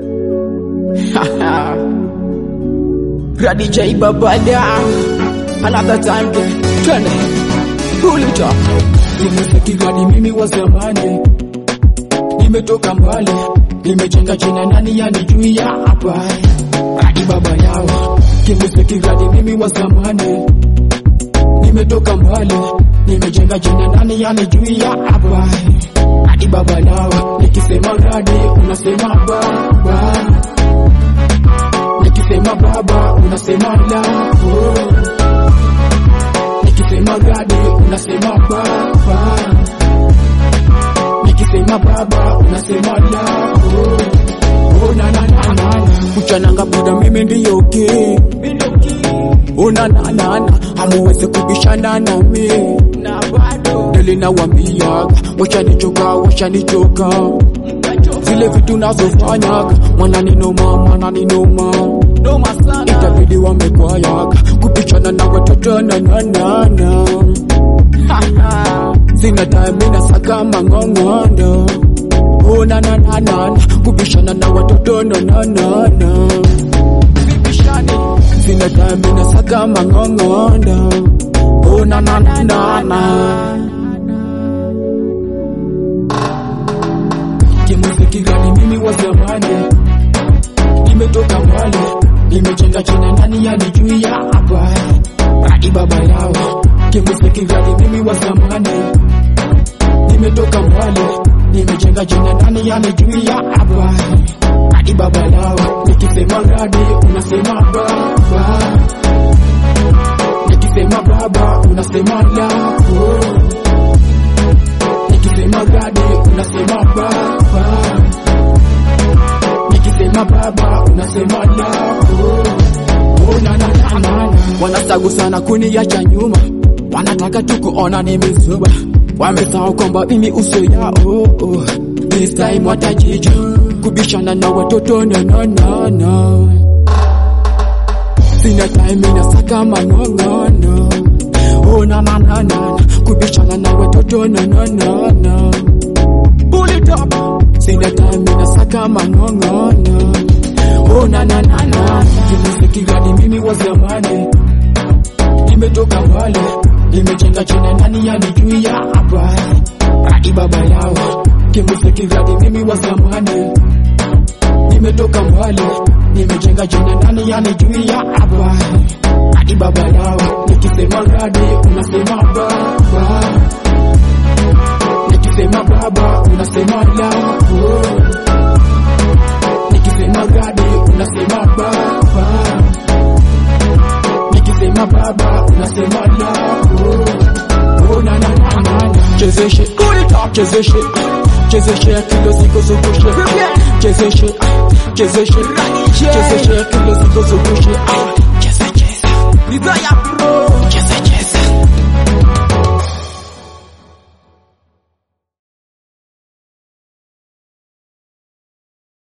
Radi J Babada Another time again Twende Pull it up Nimefiki gadi mimi wa zamani, nimetoka mbali, nimejenga jina nani yanijui ya hapa hadi baba yao. Kimefiki gadi mimi wa zamani, nimetoka mbali, nimejenga jina nani yanijui ya hapa hadi baba yao. Nikisema gadi unasema baba, nikisema baba unasema la oh. Nikisema gadi unasema baba, nikisema baba unasema la oh. Oh, na na na na kuchananga buda, mimi ndiyo ki una na na na, hamuwezi kubishana nami Na bado deli na wambiaga, washanichoka washanichoka zile vitu nazofanyaga, mwana ninoma mwana ninoma Noma sana itabidi wamekwayaga kupishana na watoto na na na na Sina time mina saka mang'ong'ondo Oh na na na na na Kubishana na watoto no na na na Bishani Sina time mina saka mang'ong'ondo Oh na na na na na Kimuziki gani mimi wa zamani Nimetoka mbali Nimejenga jina ndani ya juu ya hapa Hadi baba yao Kimuziki gani mimi wa zamani Nimetoka mbali Nimejenga jina ndani ya juu ya hapa Hadi baba yao Nikisema gadi unasema baba Nikisema baba unasema la oh. Nikisema gadi unasema baba Nikisema baba unasema la oh. Oh, na, na, na, na, na. Wanasagu sana kuniacha nyuma, wanataka tu kuona nimezuba, wamesahau kwamba mimi uso yao oh. This time watajija kubishana na watoto no, no, no, no. Sina time inasaka manong'ono oh, na, na, na, na. kubishana na watoto no, no, no, no. Pull it up. Sina time inasaka manong'ono oh, na, na, na, na. Kimuziki gani mimi wa zamani nimetoka mbali, nimejenga jina ndani ya juu ya hapa hadi baba yao. Kimuziki gani mimi wa zamani nimetoka mbali, nimejenga jina ndani ya juu ya hapa hadi baba yao. Nikisema gadi unasema baba, nikisema baba unasema la oh. Nikisema gadi unasema baba, nikisema baba unasema la oh. Oh, na, na, na, na, na. Chezeshe chezeshe chezeshe kilo siku zungushe chezeshe chezeshe chezeshe kilo siku zungushe